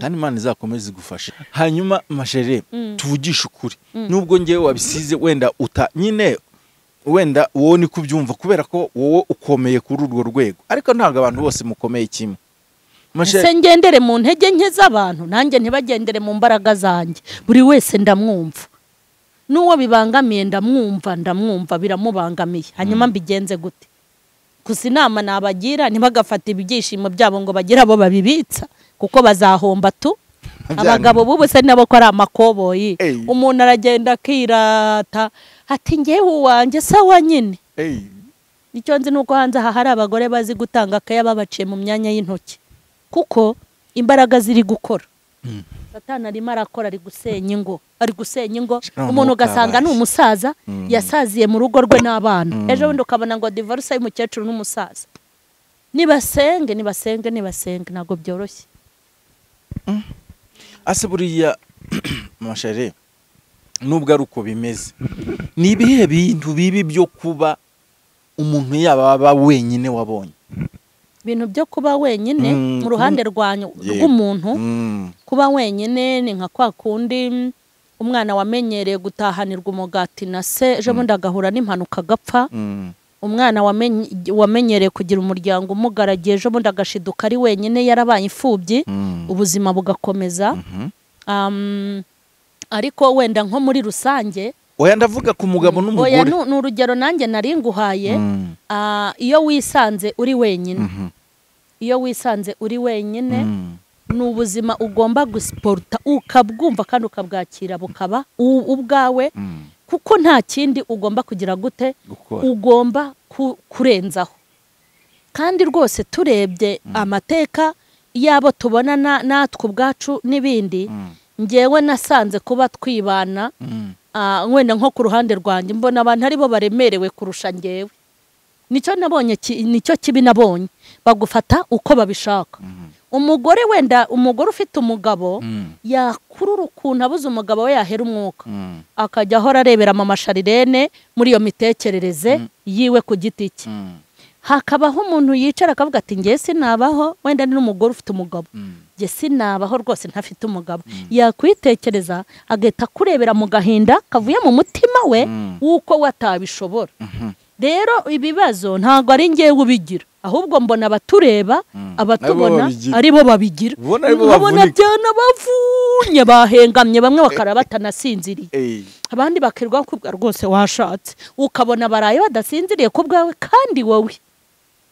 kandi imana izakomeze igufashe hanyuma mashere Mm. tuvugishe ukuri nubwo ngewe wabisize wenda uta nyine wenda wowe niko ubyumva kubera ko wowe ukomeye kuri urwo rwego ariko ntabwo abantu bose mukomeye kimwe ese mashere ngendere mu ntege nke z'abantu nanjye ntibagendere mu mbaraga zanjye buri wese ndamwumva n'uwo bibangamiye ndamwumva ndamwumva biramubangamiye hanyuma mbigenze gute gusa inama nabagira ntibagafate ibyishimo byabo ngo bagire abo babibitsa kuko bazahomba tu abagabo b'ubu se nabo ko ari amakoboyi Ey. umuntu aragenda akirata ati ngewe uwanjye sawa nyine Ey, icyo nzi ni uko hanze aha hari abagore bazi gutanga akaya babaciye mu myanya y'intoki kuko imbaraga ziri gukora satani arimo arakora ari gusenya ingo ari gusenya ingo Shira umuntu umwuka ugasanga ni wabaye. umusaza Mm. yasaziye mu rugo rwe n'abana Mm. ejo bundi ukabona ngo divorce y'umukecuru n'umusaza nibasenge nibasenge nibasenge ntabwo byoroshye ase buriya mashere nubwo ari uko bimeze ni ibihe bintu bibi byo kuba umuntu yaba aba wenyine wabonye ibintu byo kuba wenyine Mm, mu ruhande rwanyu Yego. rw'umuntu Mm. kuba wenyine ni nka kwa kundi mm, umwana wamenyereye gutahanirwa umugati na se ejo bundi agahura n'impanuka agapfa Mm. umwana wamenye- wamenyereye kugira umuryango umugaragiye ejo bundi agashiduka ari wenyine yarabaye imfubyi Mm. ubuzima bugakomeza Mhm. Um, ariko wenda nko muri rusange oya ndavuga ku mugabo oya n'umugore ni ni urugero nanjye nari nguhaye Mm. Ah, iyo wisanze uri wenyine Mhm. iyo wisanze uri wenyine Mm. ni ubuzima ugomba gusiporuta ukabwumva kandi ukabwakira bukaba u- ubwawe Mm. kuko nta kindi ugomba kugira gute gukora ugomba ku- kurenzaho kandi rwose turebye amateka y'abo tubonana natwe ubwacu n'ibindi Mm. ngewe nasanze kuba twibana Mm. ah, wenda nko ku ruhande rwanjye mbona abantu aribo baremerewe kurusha ngewe nicyo nabonye ki- nicyo kibi nabonye bagufata uko babishaka umugore wenda umugore ufite umugabo Mm. yakurura ukuntu abuze umugabo we yahera umwuka Mm. akajya ahora arebera mu masharirene muri iyo mitekerereze yiwe ku giti cye Mm. hakabaho umuntu yicara akavuga ati ngewe sinabaho wenda ni n'umugore ufite umugabo Mm. nge sinabaho rwose ntafite umugabo yakwitekereza agahita akurebera mu gahinda kavuye mu mutima we Mm. w'uko we atabishobora Mhm. rero ibibazo ntabwo ari ngewe ubigira ahubwo mbona abatureba Mm. abatubona Aribo babigira. aribo babigira Ubona aribo nkabona bavunika. byanabavunye bahengamye bamwe bakara batanasinziriye Ey. abandi bakirwa kubwa rwose washatse ukabona baraye badasinziriye ku bwawe kandi wowe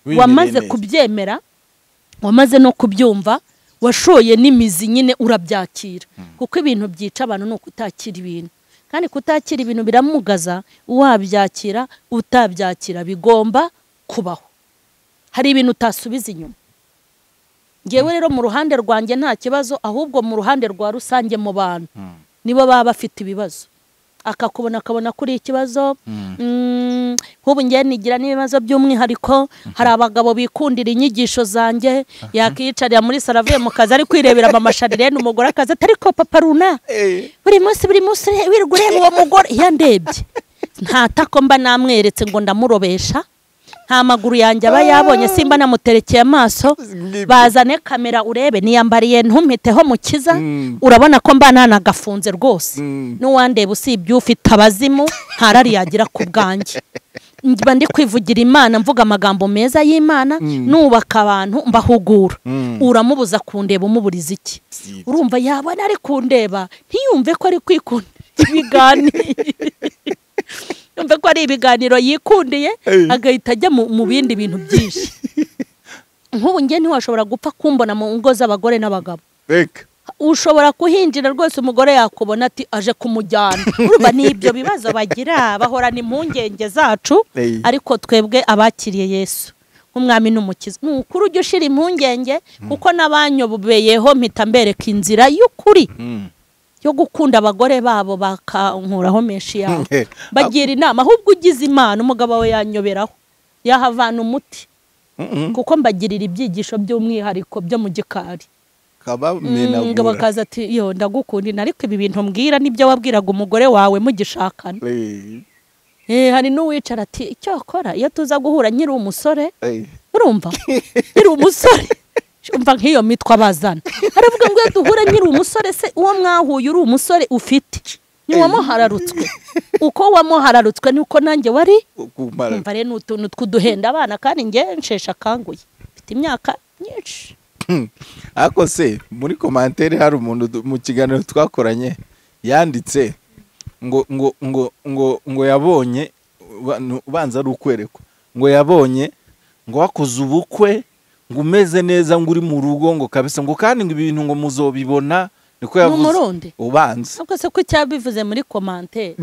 Wimereye wamaze neza. kubyemera wamaze no kubyumva washoye n'imizi nyine urabyakira kuko ibintu byica abantu ni ukutakira ibintu kandi kutakira ibintu biramugaza wabyakira utabyakira bigomba kubaho hari ibintu utasubiza inyuma ngewe rero mu ruhande rwanjye nta kibazo ahubwo mu ruhande rwa rusange mu bantu Mm. nibo baba bafite ibibazo akakubona akabona kuri ikibazo Mm, nk'ubu ngewe nigira n'ibibazo by'umwihariko hari abagabo bikundira inyigisho zanjye yakiyicarira muri saro avuye mu kazi ari kwirebera amasharirene umugore akazi ati ariko papa runa Ey. buri munsi buri munsi ure- wirirwa ureba uwo mugore iyo ndebye nta tako mba namweretse ngo ndamurobesha nta maguru yanjye aba yabonye simba namuterekeye amaso bazane kamera urebe niyambariye ntumpiteho mukiza Mm. urabona ko mba nanagafunze rwose Mm. n'uwandeba usibye ufite abazimu ntarari yagira ku bwanjye mba ndi kwivugira imana mvuga amagambo meza y'imana nubaka abantu mbahugura Mm. uramubuza kundeba umuburiza iki Si- urumva yabona ari kundeba ntiyumve ko ari kwikundira ibiganiro yumve ko ari ibiganiro yikundiye Ey. agahita ajya mu mu bindi bintu byinshi nk'ubu ngewe ntiwashobora gupfa kumbona mu ngo z'abagore n'abagabo Beka. ushobora kuhinjira rwose umugore yakubona ati aje kumujyana urumva ni ibyo bibazo bagira bahorana impungenge zacu Ey. ariko twebwe abakiriye yesu nk'umwami n'umukiza ni ukuri ujya ushyira impungenge kuko n'abanyobeyeho mpita mbereka inzira y'ukuri Mm. yo gukunda abagore babo bakankuraho menshi yabo Eh. bagira inama ahubwo ugize imana umugabo we yanyoberaho yahavana umuti Mm-mm. kuko mbagirira ibyigisho by'umwihariko byo mu gikari Kabamenagura. ngo bakaza ati yo ndagukundina ariko ibi bintu mbwira nibyo wabwiraga umugore wawe mugishakana Ey. Eh, hari n'uwicara ati icyakora iyo tuza guhura nkiri umusore Ey. urumva nkiri umusore umva nk'iyo mitwe abazana aravuga ngo iyo duhure nyiri umusore se uwo mwahuye uri umusore ufite ntiwamuhararutswe uko wamuhararutswe nuko nanjye wari kumara umva rero ni utuntu tw'uduhenda abana kandi nge nsheshe akanguye mfite imyaka myinshi ariko se muri komantere hari umuntu du- mu kiganiro twakoranye yanditse ngo ngo ngo ngo ngo yabonye uba- ubanza ari ukwerekwa ngo yabonye ngo wakoze ubukwe ngo umeze neza ngo uri mu rugo ngo kabisa ngo kandi ngo ibintu ngo muzobibona niko Ni yavuze Umurundi? ubanza ntabwo se ko cyabivuze muri komantere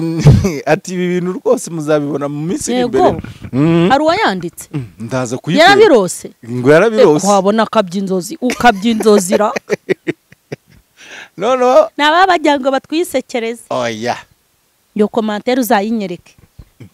ati ibi bintu rwose muzabibona mu minsi iri Yego. imbere Mhm. hari uwayanditse Mm, ndaza kuyikora yarabirose ngo reka yarabirose wabona akabya inzozi ukabya inzozira noneho ni ababa bagira ngo batwisekereze oya iyo komantere uzayinyereke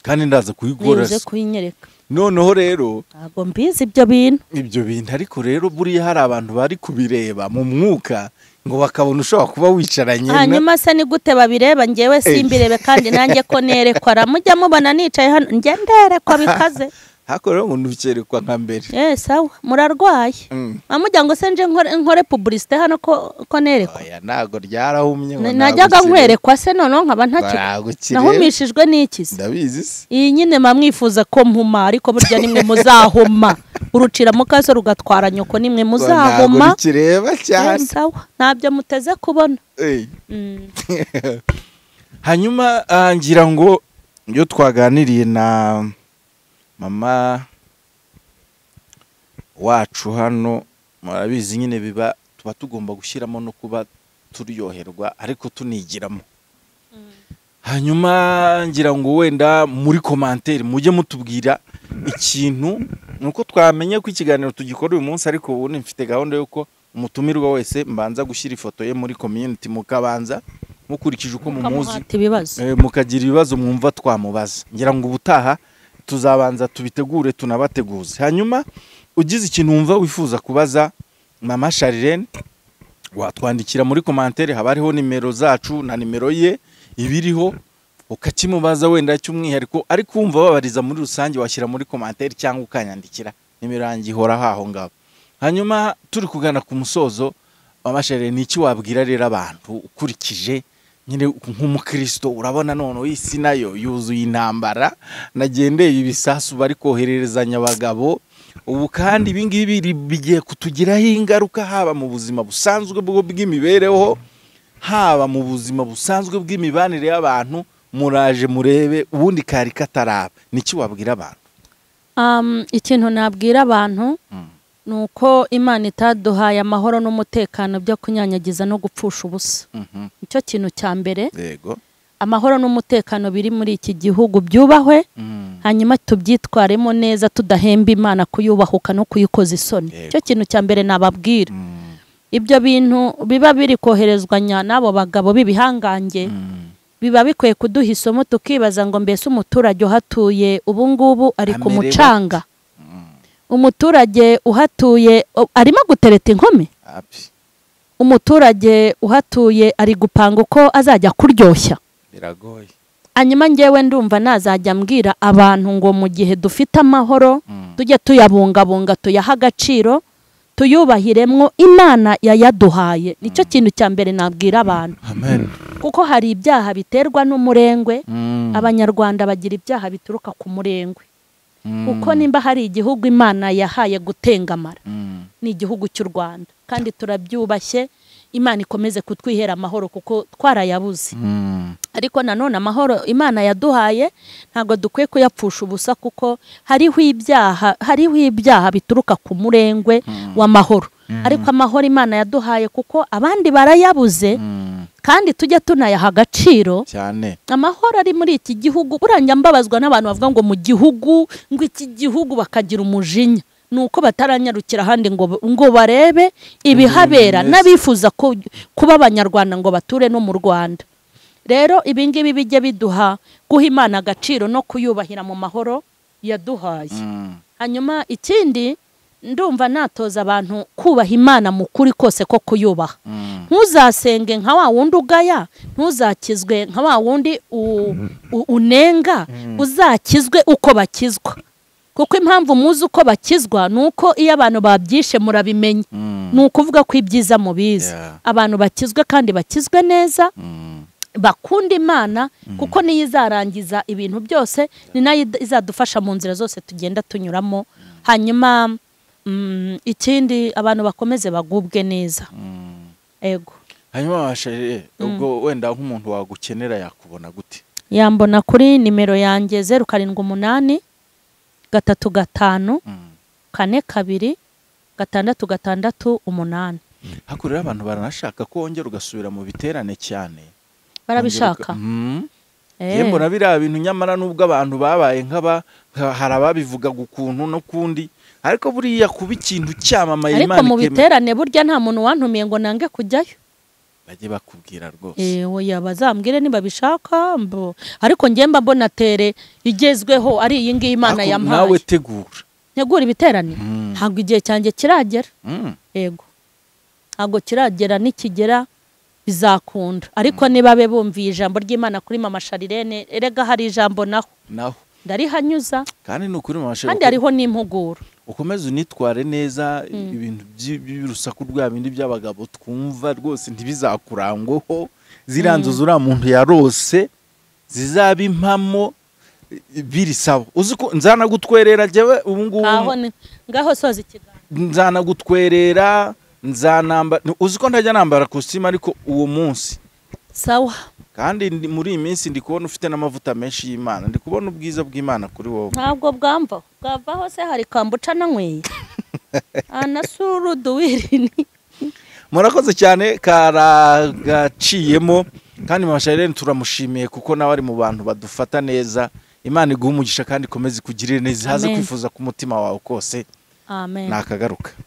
kandi ndaza nize kuyigoreza kuyinyereka noneho rero ntabwo mbizi ibyo bintu ibyo bintu ariko rero buriya hari abantu bari kubireba mu mwuka ngo bakabona ushobora kuba wicaranye na- hanyuma se ni gute babireba ngewe simbirebe kandi nanjye ko nerekwa ramujya mubona nicaye hano njye nderekwa bikaze ariko rero ngo ntukerekwa nka mbere Eh, sawa murarwaye Mm. amujya ngo se nje nkore, nkore publicité hano ko, ko nerekwa oya ntabwo ryarahumye ngo najyaga ntabwo ukire- nkwerekwa se noneho nkaba ntaki ntabwo ukire- nahumishijwe n'iki se ndabizi se iyi nyine mba mwifuje ko mpuma ariko burya nimwe muzahoma urucira mu kaso rugatwara nyoko nimwe Ngo ntabwo muzahoma rikireba Eh, cyane sawa ntabyo muteze kubona Eh. Mm. hanyuma ah, ngira ngo iyo twaganiriye na mama wacu hano murabizi nyine biba tuba tugomba gushyiramo no kuba turyoherwa ariko tunigiramo hanyuma ngira ngo wenda muri komantere mujye mutubwira ikintu ni uko twamenye ko ikiganiro tugikora uyu munsi ariko ubundi mfite gahunda y'uko umutumirwa wese mbanza gushyira ifoto ye muri community mukabanza mukurikije uko mumuzi ukamuhata ibibazo Eh, mukagira ibibazo mwumva twamubaza ngira ngo ubutaha tuzabanza tubitegure tunabateguze hanyuma ugize ikintu wumva wifuza kubaza mama Sharirene watwandikira muri komantere haba hariho nimero zacu na nimero ye ibiriho ukakimubaza wenda cy'umwihariko ariko wumva babariza muri rusange washyira muri komantere cyangwa ukanyandikira nimero yanjye ihora aho ngaho hanyuma turi kugana ku musozo mama Sharirene ni iki wabwira rero abantu ukurikije nyine nk'umukristo urabona noneho isi nayo yuzuye intambara nagendeye ibisasu bari kohererezanya abagabo ubu kandi ibi ngibi biri- bigiye kutugiraho ingaruka haba mu buzima busanzwe bwo bw'imibereho haba mu buzima busanzwe bw'imibanire y'abantu muraje murebe ubundi kari kataraba niki wabwira abantu Um, ikintu nabwira abantu Mm. ni uko imana itaduhaye amahoro n'umutekano byo kunyanyagiza no gupfusha ubusa Mhm. nicyo kintu cya mbere yego amahoro n'umutekano biri muri iki gihugu byubahwe Mm. hanyuma tubyitwaremo neza tudahemba imana kuyubahuka no kuyikoza isoni Yego. nicyo kintu cya mbere nababwira Mm. ibyo bintu biba biri koherezwanya n'abo bagabo b'ibihangange Mm. biba bikwiye kuduha isomo tukibaza ngo mbese umuturage uhatuye ubu ngubu ari ku Amerewe mucanga umuturage uhatuye o- arimo gutereta inkumi Api, umuturage uhatuye ari gupanga uko azajya kuryoshya biragoye hanyuma ngewe ndumva nazajya mbwira abantu ngo mu gihe dufite amahoro Mm. tujye tuyabungabunga tuyahe agaciro tuyubahiremo imana yayaduhaye nicyo kintu cya mbere nabwira abantu amen kuko hari ibyaha biterwa n'umurengwe Mm. abanyarwanda bagira ibyaha bituruka ku murengwe Mm. uko nimba hari igihugu imana yahaye gutengamara Mm. ni igihugu cy'u rwanda kandi turabyubashye imana ikomeze kutwihera amahoro kuko twarayabuze Mm. ariko nanone amahoro imana yaduhaye ntabwo dukwiye kuyapfusha ubusa kuko hariho ibyaha hariho ibyaha bituruka ku murengwe w'amahoro ariko amahoro imana yaduhaye kuko abandi barayabuze Mm. kandi tujye tunayaha agaciro cyane amahoro ari muri iki gihugu buranja mbabazwa n'abantu bavuga ngo mu gihugu ngo iki gihugu bakagira umujinya ni uko bataranyarukira ahandi ngo ngo barebe ibihabera neza. n'abifuza ku- kuba abanyarwanda ngo bature no mu rwanda rero ibi ngibi bijye biduha guha imana agaciro no kuyubahira mu mahoro yaduhaye Mm. hanyuma ikindi ndumva natoza abantu kubaha imana mu kuri kose ko kuyubaha Mm. ntuzasenge nka wa wundi ugaya ntuzakizwe nka wa wundi u- u- unenga uzakizwe uko bakizwa kuko impamvu muzi uko bakizwa ni uko iyo abantu babyishe murabimenya ni ukuvuga ko ibyiza mubizi Yeah. abantu bakizwe kandi bakizwe neza bakunda imana kuko niyo izarangiza ibintu byose ni nayo id- izadufasha mu nzira zose tugenda tunyuramo hanyuma mm, ikindi abantu bakomeze bagubwe neza ego hanyuma wabashije ubwo wenda nk'umuntu wagukenera yakubona gute yambona kuri nimero yanjye zeru karindwi umunani gatatu gatanu kane kabiri gatandatu gatandatu umunani hakurya abantu baranashaka ko wongera ugasubira mu biterane cyane barabishaka Mhm. Eh, Njye mbona biriya bintu nyamara nubwo abantu babaye nk'aba nka- hari ababivugaga ukuntu n'ukundi ariko buriya kuba ikintu cyamamaye ariko Imana mu ikemera biterane burya nta muntu wantumiye ngo nange kujyayo bajye bakubwira rwose ewe bazambwire ntibabishaka mbo ariko njye mba mbona tere igezweho ari iyi ngiyi imana Ariko yampaye nawe tegura ntegura ibiterane Mhm. ntabwo igihe cyanjye kiragera Mhm. yego ntabwo kiragera nikigera bizakunda ariko niba be bumviye ijambo ry'imana kuri mama sharirene erega hari ijambo naho naho ndarihanyuza kandi ni ukuri mu mashuri kandi hariho n'impuguro ukomeze unitware neza ibintu by'i- by'urusaku rwa bindi by'abagabo twumva rwose ntibizakurangweho ziriya nzu zuriya muntu yarose zizabe impamo i- birisaba uzi ko nzanagutwerera jyewe ubu ngubu ngaho ni- ngaho soza ikiganza nzanagutwerera nzanambara uzi ko ntajya nambara kositimu ariko uwo munsi sawa kandi ndi- muri iyi minsi ndi kubona ufite n'amavuta menshi y'imana ndi kubona ubwiza bw'imana kuri wowe ntabwo bwamva bwavaho se hari kambuca nanyweye anasuru duwirini murakoze cyane karagaciyemo kandi mashayirene turamushimiye kuko nawe ari mu bantu badufata neza imana iguha umugisha kandi ikomeze ikugirire neza haze Amen. kwifuza ku mutima wawe kose amen ntakagaruka